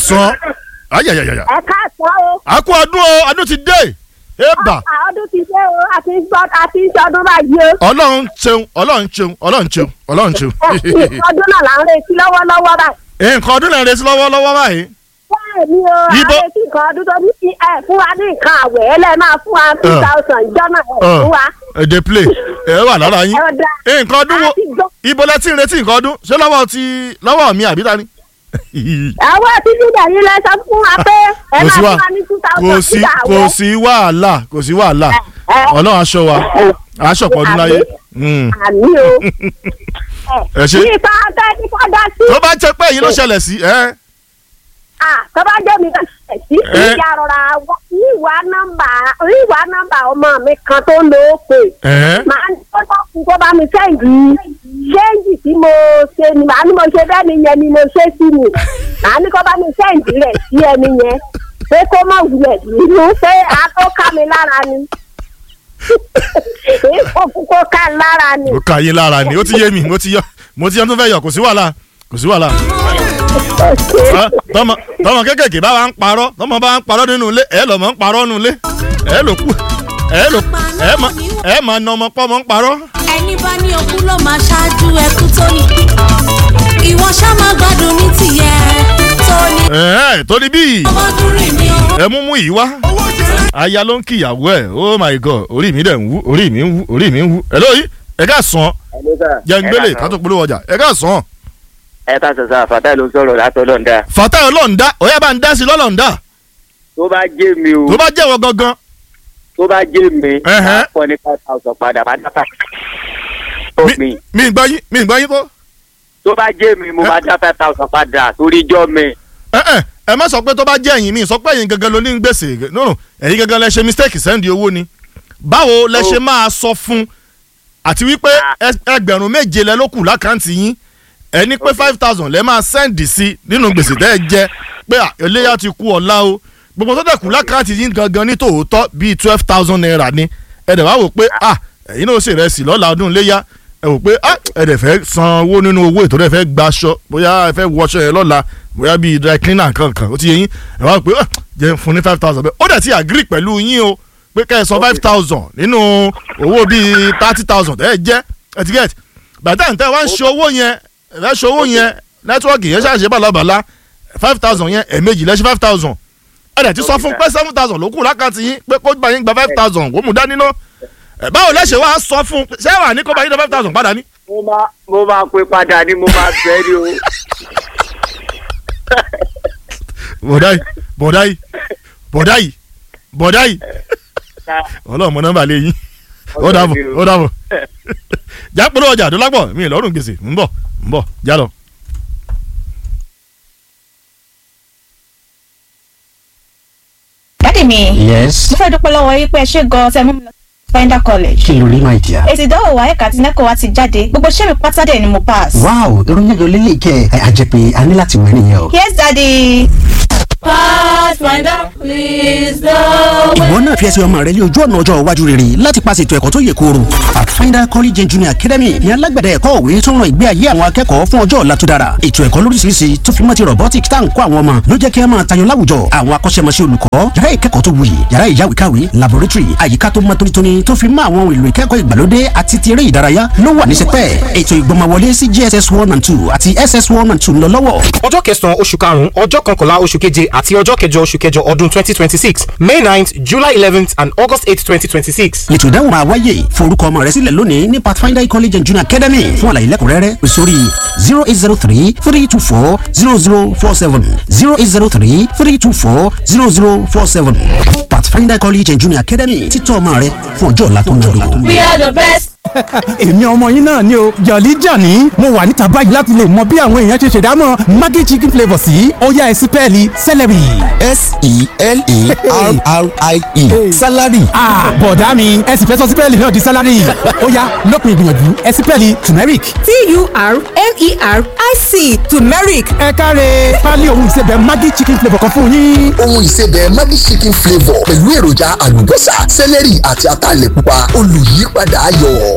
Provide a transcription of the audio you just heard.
sàn ayayayaya ẹ káàsán o. a kú ọdún o ọdún ti dé eba À- ọdún ti dé o àti gbọ́ àti ìṣọdún báyìí o. ọlọ́run ṣeun ọlọ́run ṣeun ọlọ́run ṣeun ọlọ́run ṣeun Ẹ, ìṣọdún náà là ń retí lọ́wọ́lọ́wọ́ báyìí. nǹkan ọdún náà ń retí lọ́wọ́lọ́wọ́ báyìí bẹ́ẹ̀ ni o à ń Ibo- retí nǹkan ọdún tó ní kí ẹ fún wa ní nǹkan àwẹ̀ ẹ lẹ́ẹ̀ máa fún wa two thousand ìjọ náà ẹ fún wa. èdè play ẹ wà lára yín Ẹ ọ̀dà. nǹkan ọdún wo A ti gbọ́. ibo lẹ ti ń retí nǹkan ọdún ṣé lọ́wọ́ ti lọ́wọ́ mi àbí ta ni. àwọn títí dẹ̀yìn lẹ sọ fún wa pé ẹ kò máa sí fún wà wa ní two kò thousand sí ìjà kò àwẹ̀. sí wàhálà kò sí wàhálà ẹ. ọlọ́run aṣọ wa aṣọ pọ̀ ọdún láyé. Mm. àmì o. ẹ ṣe ní ipa ọtẹ ní ká dá sí. tó bá jẹ́ pé èyí ló ṣẹlẹ̀ sí ẹ Ah, tó bá jẹ́ mi náà ṣẹ̀ sí Ẹ. ìyá rọra wá- ìwà nọ́mbà ìwà nọ́mbà ọmọ mi kan tó ń lo òpè. ẹ màá ní kó tó kú kó bá mi sẹ́ǹdì ṣéǹjì tí mo ṣe ni màá ní mo ṣe bẹ́ẹ̀ ni yẹn ni mo ṣe sí ni màá ní kó bá mi sẹ́ǹdì rẹ̀ sí ẹni yẹn pé kó má wulẹ̀ nínú pé a tó ká mi lára ni ìfòkù kó ká lára ni. ó kà yín lára ni ó ti yé mi mo ti yọ mo ti yọ tó fẹ́ yọ kò sí wàhálà kò sí wàhálà. Ah, tọmọ tọmọ kékèké bá wa ń parọ́ tọmọ bá wa ń parọ́ nínú ilé ẹ lọ́mọ ń parọ́ nínú ilé ẹ ló kú ẹ ló ẹ mọ ẹ mọ ní ọmọ pọ́ mọ́ ń parọ́. ẹni bá ní okú ló máa ṣáájú ẹkú tó ní. ìwọ ṣá máa gbádùn ní tìyẹ tó ní. ẹ tó ní bíi ọmọdúnrún mi ò. ẹ mú mú yìí wá aya ló ń kí ìyàwó ẹ oh my god orí mi dẹ̀ ń wú orí mi ń wú orí mi ń wú ẹ lóyún ẹ ká sàn jẹ́ ń gbélé ká tó polówó ọjà ẹ ká sàn. ẹ ká sọ sáà fàtà ló ń sọ̀rọ̀ látọ̀dọ̀ ń dá fàtà ọlọ́ọ̀dá ọ̀yá bá ń dá sí lọ́lọ́ọ̀dá tó bá jẹ́ mi o tó bá jẹ́wọ́ gangan tó bá jẹ́ mi Ẹhẹ́. máa fọ́ ní five thousand padà máa dá five tó mi mi mi ń gbọ́ yín mi ń gbọ́ yín tó. tó bá jẹ́ mi mo máa dá five thousand padà torí ijọ́ mi ẹ ẹ ẹ má sọ pé tó bá jẹ́ ẹ̀yin mi sọ pé ẹ̀yin gangan ló ní gbèsè no ẹ̀yin gangan lẹ ṣe mistake sẹ́ndì owó ni báwo lẹ ṣe máa sọ fún àti wípé ẹ- ẹgbẹ̀rún méje lẹ ló kù lákàntì yín ẹ ní pé five thousand lẹ máa sẹ́ndì sí nínú gbèsè tẹ́ ẹ jẹ pé à, eléyà ti kú ọ̀la o gbogbo tó dẹ̀ kù lákàntì yín gangan ní tòótọ́ bíi twelve thousand naira ni ẹ dẹ̀ wá wò pé à ẹ̀yin náà ó ṣèrẹsì lọ́la ọdún léyà ẹ wò pé à ẹ dẹ̀ fẹ́ san owó nínú owó ètò rẹ̀ fẹ́ gbaṣọ bóyá ẹ fẹ́ wọṣọ yẹn lọ́la bóyá bíi dry cleaner kankan ó ti yẹ yín ẹ wá wò pé à jẹ́ fún ní five thousand bẹ́ẹ̀ ó dẹ̀ ti agree pẹ̀lú yín o pé kẹ́ ẹ san five thousand nínú owó bíi thirty thousand ẹ jẹ́ ẹ ti get bàtà ní tẹ́ wá ń ṣe owó yẹn ẹ fẹ́ ṣe owó yẹn nẹ́tíwọ́ọ̀kì yẹn ṣàṣẹ bàlàbàlà five thousand yẹn ẹ̀ẹ̀mejì lẹ́sẹ̀ five thousand ẹ dẹ̀ ti sọ fún pé seven thousand ló kù lákàtì yín pé kó bá yín gba five thousand kó mú dání ná ẹ báwo lẹ́sẹ̀ wá sọ fún ṣé wà ní kó bá yín gba five thousand padà ní. mo máa mo máa pé padà ni mo máa bẹ́ẹ̀ ni o bọ̀dá yìí bọ̀dá yìí bọ̀dá yìí bọ̀dá yìí ọlọ́run mọ nọ́mbà lé yín ó dàbọ̀ ó dàbọ̀ jápẹ́rẹ́ ọjà àdúlápọ̀ mi ì lọ́rùn gbèsè ń bọ̀ ń bọ̀ já lọ. dádì mi yes mo fẹ́ dúpẹ́ lọ́wọ́ yín pé ẹ ṣe gan-an tẹ́ mú mi lọ sí finder college. kí ló rí my dear. èsì ìdánwò wa ẹ̀ka àti nẹ́kọ̀ọ́ wa ti jáde gbogbo iṣẹ́ mi pátá dẹ̀ ni mo pass. wow ìròyìn ayọ̀ lélẹ̀ kẹ́ ẹ àjẹpẹ́ a ní láti wẹ̀ nìyẹn o. yes daddy. Pathfinder, please the ìwọ náà fi ẹsẹ̀ ọmọ rẹ lé ojú ọ̀nà ọjọ́ iwájú rere láti paṣẹ ètò ẹ̀kọ́ tó yè kooro. pathfinder college and junior academy ní alágbẹ̀dẹ ẹ̀kọ́ òwe tó ń ran ìgbé ayé àwọn akẹ́kọ̀ọ́ fún ọjọ́ ọ̀la tó dára. ètò ẹ̀kọ́ lóríṣiríṣi tó fi mọ́ ti robotic tá à ń kọ́ àwọn ọmọ ló jẹ́ kí ẹ máa tayọ láwùjọ. àwọn akọ́ṣẹ́mọṣẹ́ olùkọ́ yàrá ìkẹ́kọ̀ọ́ tó wuyì yàrá ìyáwèékàwé laboratory àyíká tó mọ́ tónítóní tó fi mọ́ àwọn ohun èlò ìkẹ́kọ̀ọ́ ìgbàlódé àti ti eré ìdárayá ló wà ní sẹpẹ́. ètò ìgbọmọwọlé sí jss one and two àti ss one and two ń lọ lọ́wọ́. ọjọ́ kẹsàn-án oṣù karùn-ún ọjọ́ kọkànlá oṣù keje àti ọjọ́ kẹjọ oṣù kẹjọ ọdún twenty twenty six may ninth july eleventh and august eight twenty twenty six. ètò ìdáhùn máa wáyé forúkọ ọmọ rẹ sílẹ̀ lónìí ní pathfinder college and junior academy fún àlàyé lẹ́kùnrẹ́rẹ́ pè sórí zero eight zero three three two four zero zero four seven zero eight zero three three two four zero zero four seven pathfinder college and junior academy títọ́ ọmọ rẹ fún ọjọ́ ọ̀la tó ń lò. We are the best. èmi ọmọ yín náà ni o jọ̀lí jàní mo wà níta báyìí láti lè mọ bí àwọn èèyàn ṣe ṣèdámọ̀ maggi chicken flavour sí ọ̀yá ẹ̀sìn pẹ́ẹ́lí celery. s-e-l-e-r-r-i-e salary ah bọ̀dá mi ẹ̀sìn fẹ́ sọ sí pẹ́ẹ́lí náà di salary ọ̀yá lópin ìgbìyànjú ẹ̀sìn pẹ́ẹ́lí turmeric. t-u-r-m-e-r-i-c turmeric ẹ káre pálí ohun ìsebẹ̀ maggi chicken flavour kan fún yín. ohun ìsebẹ̀ maggi chicken flavour pẹ̀lú èròjà àlùbọ́sà sẹ́lẹ̀rì àti ataalẹ̀ pupa olùyípadà ayọ̀.